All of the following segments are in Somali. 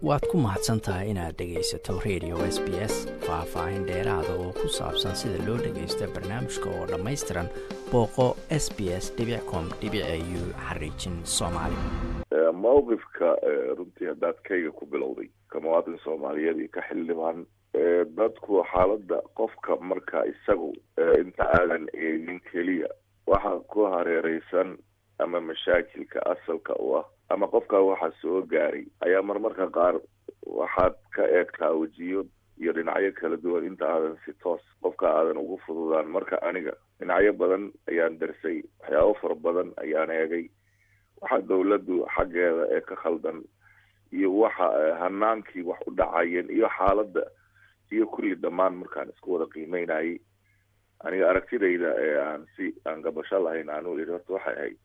waad ku mahadsan tahay inaad dhegaysato radio s b s faah-faahin dheeraada oo ku saabsan sida loo dhagaysto barnaamijka oo dhammaystiran booqo s b s com u xariijin soomaali mawqifka runtii haddaad kayga ku bilowday ka muwaadin soomaaliyeed iyo ka xildhibaan dadku xaaladda qofka marka isagu inta aadan eegin keliya waxa ku hareereysan ama mashaakilka asalka u ah ama qofkaa waxaa soo gaaray ayaa marmarka qaar waxaad ka eegtaa wejiyo iyo dhinacyo kala duwan inta aadan si toos qofka aadan ugu fududaan marka aniga dhinacyo badan ayaan darsay waxyaabo fara badan ayaan eegay waxa dawladdu xaggeeda ee ka khaldan iyo waxa hanaankii wax u dhacayeen iyo xaaladda iyo kulli dhammaan markaan isku wada qiimeynayay aniga aragtidayda ee aan si aan gabasho lahayn aan u iri horta waxay ahayd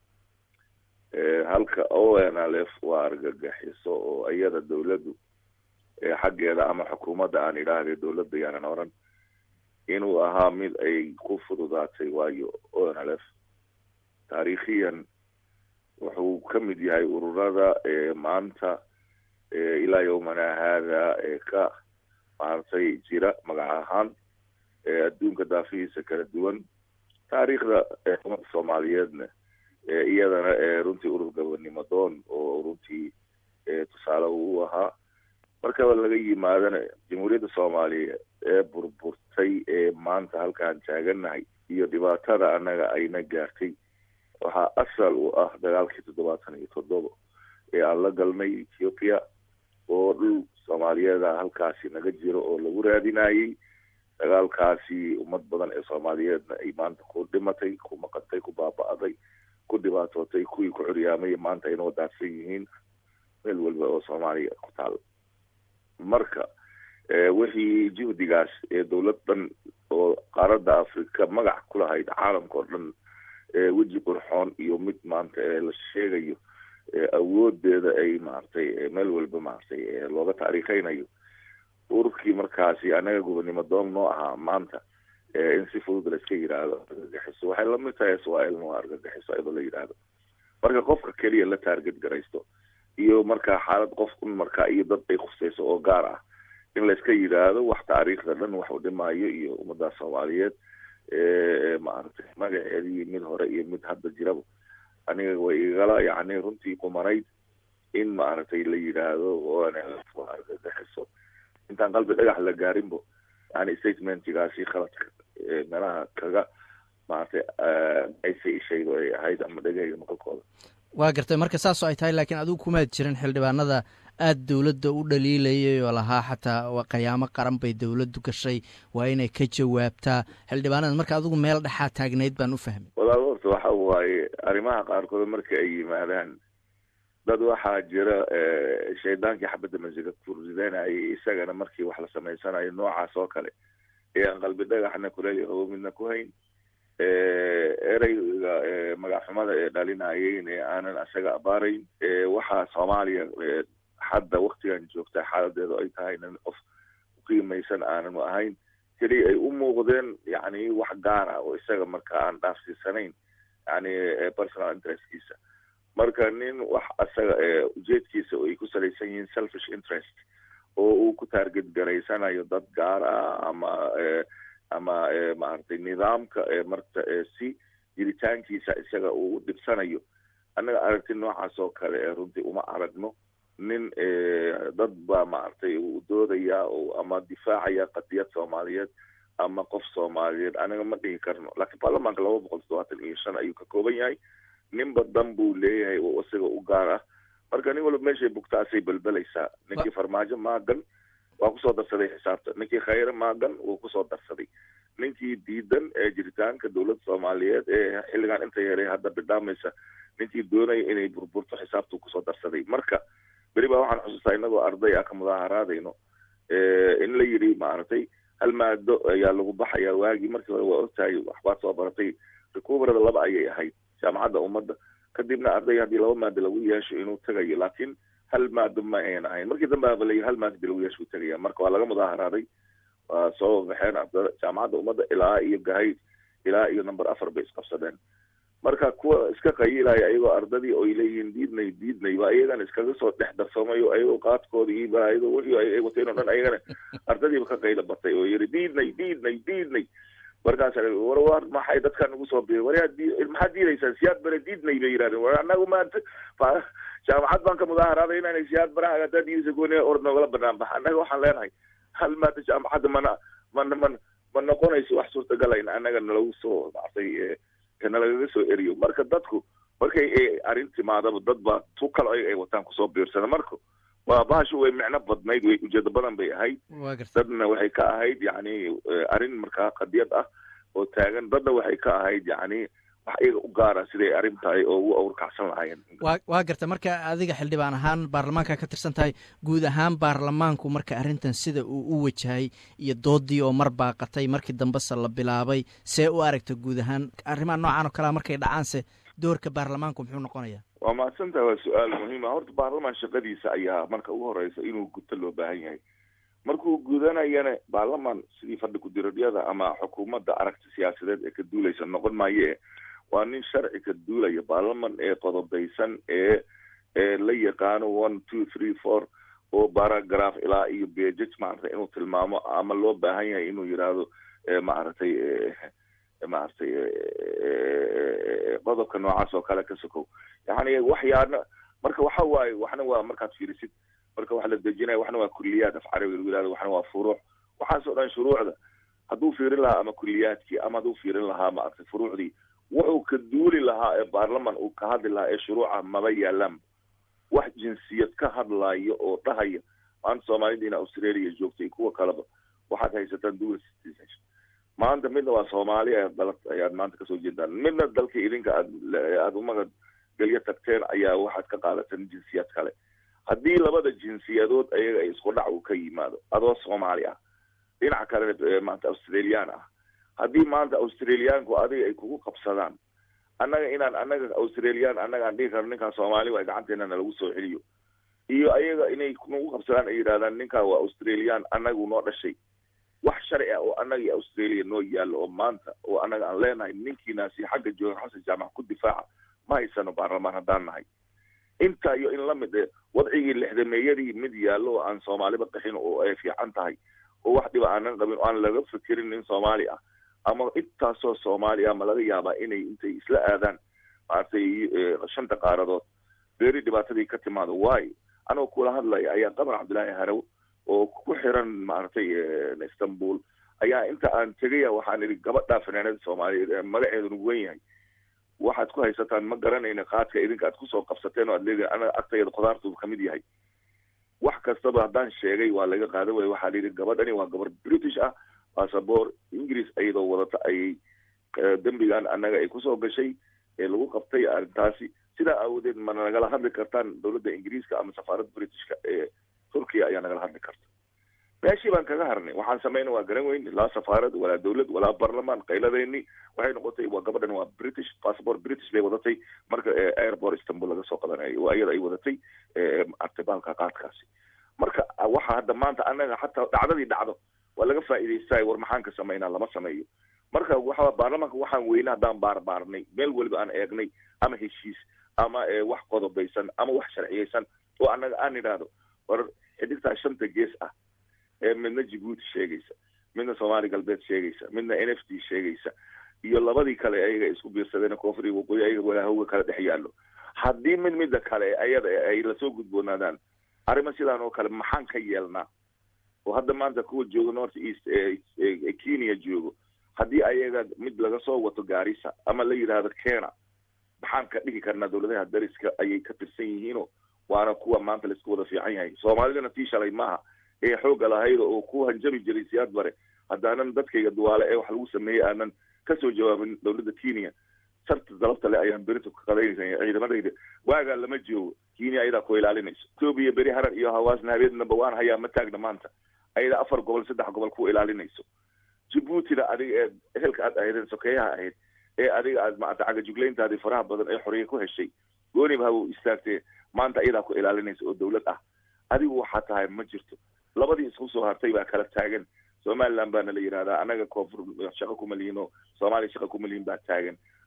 halka o n l f waa argagaxiso oo iyada dawladdu xaggeeda ama xukuumadda aan idhaahday dawladda yaanan oran inuu ahaa mid ay ku fududaatay waayo o n l f taariikhiyan wuxuu ka mid yahay ururada maanta ilaa yowmana haada ee ka maaragtay jira magac ahaan adduunka daafihiisa kala duwan taariikhda umada soomaaliyeedna iyadana runtii urur gabanimo doon oo runtii tusaale uu ahaa markaba laga yimaadana jamhuuriyadda soomaaliya ee burburtay ee maanta halkaan taaganahay iyo dhibaatada annaga ayna gaartay waxaa asal u ah dagaalkii toddobaatan iyo toddoba ee aan la galnay ethiopia oo dhul soomaaliyeeda halkaasi naga jiro oo lagu raadinayay dagaalkaasi ummad badan ee soomaaliyeedna ay maanta ku dhimatay ku maqantay ku baaba-day ku dhibaatootay kuwii ku curyaamay maanta ayna wadaadsan yihiin meel walba oo soomaaliya ku taal marka wixii juhdigaas ee dawlad dhan oo qaaradda africa magac ku lahayd caalamka oo dhan weji qurxoon iyo mid maanta ee la sheegayo awoodeeda ay maaragtay meel walba maaragtay looga taariikheynayo ururkii markaasi anaga gobonimo doon noo ahaa maanta in si fudud laiska yidhaahdo argagaxiso waxay lamid tahay iswaailna waa argagaxiso iyadoo la yidhaahdo marka qofka keliya la taarget garaysto iyo markaa xaalad qof un markaa iyo dad ay khuseyso oo gaar ah in laiska yidhaahdo wax taariikhda dhan wax u dhimaayo iyo ummadda soomaaliyeed maaragtay magaceedii mid hore iyo mid hadda jiraba aniga way igala yacni runtii qumanayd in maaragtay la yidhaahdo waa argagaxiso intaan qalbi dhagax la gaarinbo yani statementigaasi khaladka meelaha kaga maaragtay aysa ishaydo ay ahayd ama dhegahayga maqalkooda waa gartay marka saasoo ay tahay laakiin adigu kumaad jirin xildhibaanada aada dowladda u dhaliilayay oo lahaa xataa qayaamo qaran bay dowladdu gashay waa inay ka jawaabtaa xildhibaanada marka adigu meel dhexaa taagnayd baan u fahmay walaal horta waxa waaye arrimaha qaarkood marka ay yimaadaan dad waxaa jira shaydaankii xabadda masiga furridanayay isagana markii wax la samaysanayo noocaas oo kale ee aan qalbi dhagaxna kuleel yahobo midna ku hayn ereyga magacxumada ee dhalinayeen ee aanan isaga abaarayn waxaa soomaaliya hadda waktigan joogta xaaladeedu ay tahay nin qof uqiimaysan aananu ahayn keliya ay u muuqdeen yani wax gaar ah oo isaga marka aan dhaafsiisanayn yani personal interestkiisa marka nin wax isaga ujeedkiisa ay ku salaysan yihiin selfish interest oo uu ku taarget garaysanayo dad gaar ah ama ama maaragtay nidaamka marta si jiritaankiisa isaga uu u dhibsanayo annaga aragti noocaas oo kale ee runtii uma aragno nin dad baa maaragtay uu doodaya oo ama difaacaya qadiyad soomaaliyeed ama qof soomaaliyeed anaga ma dhihi karno laakiin baarlamaanka laba boqol toddobaatan iyo shan ayuu ka kooban yahay ninba dan buu leeyahay oo isaga u gaar ah marka nin walba meeshay bugtaasay belbelaysaa ninkii farmaajo maagan waa kusoo darsaday xisaabta ninkii khayre maagan wuu kusoo darsaday ninkii diidan ee jiritaanka dowladda soomaaliyeed ee xilligan inta yeeray hadda bidhaamaysa ninkii doonaya inay burburto xisaabtuu kusoo darsaday marka beri baa waxaan xusuustaa inagoo arday ah ka mudaaharaadayno in la yidhi maaragtay hal maado ayaa lagu baxayaa waagii markii hore waa ogtahay waxbaad soo baratay recuberada laba ayay ahayd jaamacadda ummadda kadibna arday haddii laba maado lagu yeesho inuu tagayo laakiin hal maado ma ayan ahayn markii dambe aba layihi hal maado hadii lagu yeesho uu tegaya marka waa laga mudaaharaaday waa soo baxeen ardada jaamacadda ummadda ilaa iyo gahayd ilaa iyo number afar bay isqabsadeen marka kuwa iska qayilaya ayagoo ardadii oy leeyihiin diidnay diidnay ba iyagana iskaga soo dhex darsamayo ayagoo qaadkooda iiba ayagoo wixii ay wateen o dhan ayagana ardadiiba ka qayla batay oo yiri diidnay diidnay diidnay markaasa war war maxay dadkan ugu soo biiray waryaa di maxaad diidaysaan siyaad bare diidnay bay yidhahdeen war annagu maanta jaamacad baan ka mudaaharaada inaan siyaad baraha haddaa diidaysa gooni ord noogala banaan baxa annaga waxaan leenahay hal maanta jaamacadda mana mana man ma noqonayso wax suurtagala in annaga nalagu soo maartay nalagaga soo eriyo marka dadku markay arrin timaadaba dad baa tu kalo ayaga ay wataan kusoo biirsana marka waa bahashu way micno badnayd way ujeedo badan bay ahayd dadna waxay ka ahayd yacni arrin markaa qadiyad ah oo taagan dadna waxay ka ahayd yacni wax iyaga u gaara siday arrin tahay oo ugu awrkacsan lahaayeen wa waa garta marka adiga xildhibaan ahaan baarlamaanka ka tirsan tahay guud ahaan baarlamaanku marka arrintan sida uu u wajahay iyo doodii oo mar baaqatay markii dambese la bilaabay see u aragta guud ahaan arrimaha noocan oo kalea markay dhacaanse doorka baarlamaanku muxuu noqonaya waa mahadsantaha waa su-aal muhiima horta baarlamaan shaqadiisa ayaa marka ugu horeysa inuu guto loo baahan yahay markuu gudanayana baarlamaan sidii fadhi ku-diradyada ama xukuumadda aragti siyaasadeed ee ka duulaysa noqon maaye waa nin sharci ka duulaya baarlaman ee qodobeysan ee ee la yaqaano one two three four oo baragraph ilaa iyo bejaj maaragtay inuu tilmaamo ama loo baahan yahay inuu yidhaahdo maaragtay maaragtay qodobka noocaas oo kale ka sokow yani waxyaana marka waxa waaye waxna waa markaad fiirisid marka wax la dejinaya waxna waa kuliyaad af carabi lagu yihahdo waxna waa furuuc waxaasoo dhan shuruucda hadduu fiirin lahaa ama kuliyaadkii ama hadduu fiirin lahaa maaragtay furuucdii wuxuu ka duuli lahaa ee baarlaman uu ka hadli lahaa ee shuruuca maba yaalaan wax jinsiyad ka hadlaayo oo dhahaya maanta soomaalidiina australia joogtay kuwa kaleba waxaad haysataan dual citizenship maanta midna waa soomaaliya dala ayaad maanta kasoo jeedaan midna dalka idinka aad aada umagad gelyo tagteen ayaa waxaad ka qaadateen jinsiyad kale haddii labada jinsiyadood ayaga ay isku dhac uu ka yimaado adoo soomaali ah dhinaca kalena maanta australian ah haddii maanta australiaanku adiga ay kugu qabsadaan annaga inaan annaga australian annaga aan dhihi karno ninkaan soomaali waa gacanteena nalagu soo celiyo iyo ayaga inay nagu qabsadaan ay yidhahdaan ninkaan waa australian annagu noo dhashay wax sharci ah oo annaga iyo australia noo yaallo oo maanta oo annaga aan leenahay ninkiinaasi xagga jooga xasan jaamac ku difaaca ma haysano baarlamaan haddaan nahay intaa iyo in lamid e wadcigii lixdameeyadii mid yaallo oo aan soomaaliba qaxin oo ay fiican tahay oo wax dhiba aanan qabin oo aan laga fikirin nin soomaali ah ama intaasoo soomaali ah ma laga yaabaa inay intay isla aadaan maaragtay shanta qaaradood beeri dhibaatadii ka timaado waayo anoo kula hadlaya ayaa qamar cabdillaahi harow oo ku xiran maaragtay istanbul ayaa inta aan tegaya waxaan idhi gabadhaa fanaanada soomaaliyeed ee magaceedu nugu wen yahay waxaad ku haysataan ma garanayna qaadka idinka aad kusoo qabsateen oo aad leedahay anaga agtayada khudaartu kamid yahay wax kastaba haddaan sheegay waa laga qaadan waya waxaa layidhi gabadhani waa gabar british ah bassabor ingiriis iyadoo wadata ayay dembigan annaga ay kusoo gashay ee lagu qabtay arrintaasi sidaa aawadeed ma nagala hadli kartaan dowladda ingiriiska ama safaaradda britishka ee turkiya ayaa nagala hadli karta meeshii baan kaga harnay waxaan samayna waa garan weyn laa safaarad walaa dowlad walaa barlamaan qayladeeni waxay noqotay waa gabadhan waa british passport british bay wadatay marka airport istanbul laga soo qabanayay oo iyada ay wadatay artibaalka qaadkaasi marka waxa hadda maanta annaga xataa dhacdadii dhacdo waa laga faa'iidaystaay war maxaan ka samaynaa lama sameeyo marka waxa baarlamaanka waxaan weyne haddaan baarbaarnay meel weliba aan eegnay ama heshiis ama wax qodobaysan ama wax sharciyeysan oo annaga aan idhaahdo war xidigtaa shanta gees ah ee midna jibuuti sheegaysa midna soomaali galbeed sheegaysa midna n f t sheegaysa iyo labadii kale ayaga isku biirsadeen koonfuri waqooyi ayaga walaahowga kala dhex yaallo haddii mid midda kale ayada ay lasoo gudboonaadaan arrimo sidaan oo kale maxaan ka yeelnaa oo hadda maanta kuwa jooga north east ee kenya joogo haddii ayaga mid laga soo wato gaarisa ama la yidhaahdo kena maxaan ka dhigi karnaa dowladaha dariska ayay ka tirsan yihiino waana kuwa maanta laisku wada fiican yahay soomaalidana tii shalay maaha ee xoogga lahayd oo ku hanjabi jiray siyaad bare haddaanan dadkayga duwaale ee wax lagu sameeyey aanan kasoo jawaabin dowladda kenya sarta dalabta le ayaan berito ka qadaynaysa ciidamadayda waagaa lama joogo kenya ayadaa ku ilaalinayso etoobiya beri harar iyo hawaasna habeednaba waan hayaa ma taagna maanta ayadaa afar gobol saddex gobol ku ilaalinayso jibuutina adiga ee ehelka aad ahaydeen sokeeyaha ahayd ee adiga aad maanta cagajuglayntaadii faraha badan ee xoriya ku heshay gooniba haba u istaagtee maanta ayadaa ku ilaalinaysa oo dowlad ah adigu waxaa tahay ma jirto labadii isku soo hartay baa kala taagan somaliland baana la yidhahdaa annaga koonfur shaqo kuma lihin oo soomaaliya shaqa kuma lihin baa taagan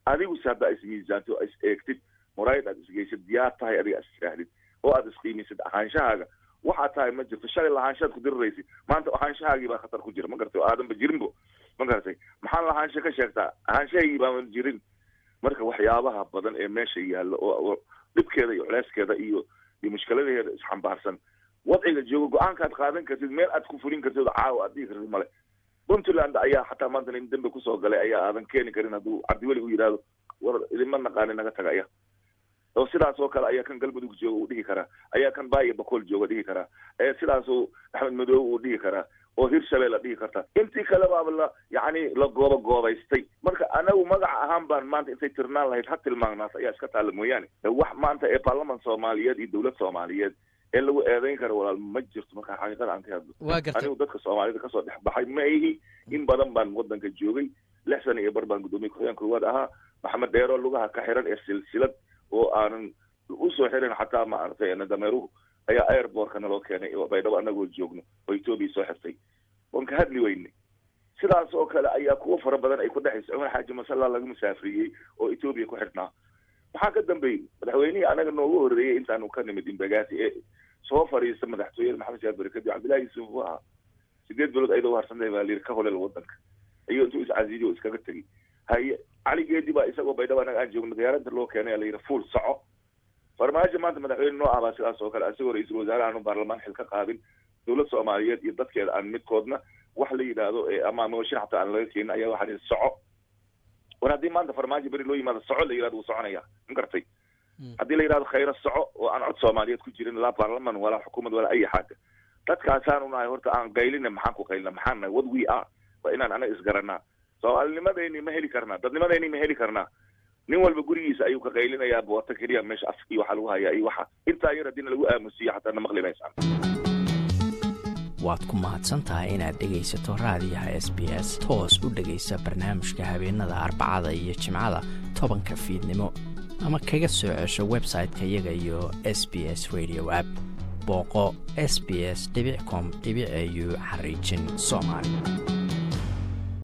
adiguse haddaa ismiisaanto is eegtid muraayad aad isgeysid diyaar tahay adiga is tiraahdid oo aad isqiimisid ahaanshahaaga waxaa tahay ma jirto shalay lahaanshaad ku diriraysid maanta ahaanshahaagii baa khatar ku jira ma garatay oo aadanba jirinbo ma garatay maxaan lahaansha ka sheegtaa ahaanshahaygii baaban jirin marka waxyaabaha badan ee meesha yaalla oo dhibkeeda iyo culeyskeeda iyo iyo mushkiladaheeda isxambaarsan wadciga joogo go-aankaad qaadan kartid meel aad ku fulin kartid oo caawa aad dhihi kartid male puntland ayaa xataa maanta nin dambe kusoo galay ayaa aadan keeni karin hadduu cabdiweli u yidhaahdo war idinma naqaani naga taga aya oo sidaas oo kale ayaa kan galmudug jooga uu dhihi karaa ayaa kan baaya bakool jooga dhihi karaa ee sidaasuu axmed madoobe uu dhihi karaa oo hirshabelle dhihi karta intii kale baaba la yacni la gooba goobaystay marka anagu magaca ahaan baan maanta intay tirnaan lahayd ha tilmaanaas ayaa iska taalla mooyaane wax maanta ee baarlaman soomaaliyeed iyo dowlad soomaaliyeed ee lagu eedeyn karo walaal ma jirto marka xaqiiqada aan ka hadlo anigu dadka soomaalida kasoo dhex baxay ma ihi in badan baan wadanka joogay lix sana iyo bar baan guddoomiye ku-xigeen koowaad ahaa maxamed dheero lugaha ka xiran ee silsilad oo aanan usoo xirin xataa maaragtay dameeruhu ayaa airbortka naloo keenay oo baydhabo anagoo joogno oo etoobiya soo xirtay oon ka hadli weyne sidaas oo kale ayaa kuwo fara badan ay ku dhexaysa cumar xaaji masalla laga musaafriyey oo etoobiya ku xidhnaa maxaa ka dambeeyey madaxweynihii anaga noogu horreeyey intaanu ka nimid imbagaati ee soo fadhiista madaxtooyada maxamed shaad bari kadib cabdillahi yuusuf uu ahaa sideed bilood ayadoo uharsantahay baa layidhi ka holel wadanka iyo intuu iscasiidiy oo iskaga tegey haye cali geedi baa isagoo baydhabo anaga aan joogno diyaaradda loo keenay layidhi fuul soco farmaajo maanta madaxweyne noo ah baa sidaas oo kale isagoo ra-iisul wasaare aanu baarlamaan xil ka qaadin dowlad soomaaliyeed iyo dadkeeda aan midkoodna wax la yidhaahdo ama mooshin xataa aan laga keenin ayaa waxaa lihi soco war haddii maanta farmaajo beri loo yimaado soco la yidhahdo wuu soconaya ma gartay haddii la yidhahdo khayro soco oo aan cod soomaaliyeed ku jirin laa baarlaman walaa xukuumad walaa ay xaaja dadkaasaanu nahay horta aan qaylina maxaan ku qaylina maxaan nahay what we are waa inaan anaga isgaranaa soomaalinimadeyni ma heli karnaa dadnimadeyni ma heli karnaa nin walba gurigiisa ayuu ka qaylinayaa boota keliya meesha af iyo waxaa lagu hayaa iyo waxa intaa yar haddiina lagu aamusiyo xataa na maqli maysaan waad ku mahadsan tahay inaad dhegaysato raadiyaha s b s toos u dhegaysa barnaamijka habeenada arbacada iyo jimcada tobanka fiidnimo ama kaga soo cesho website-ka iyaga iyo s b s radio app booqo s b s com au xariijin soomaali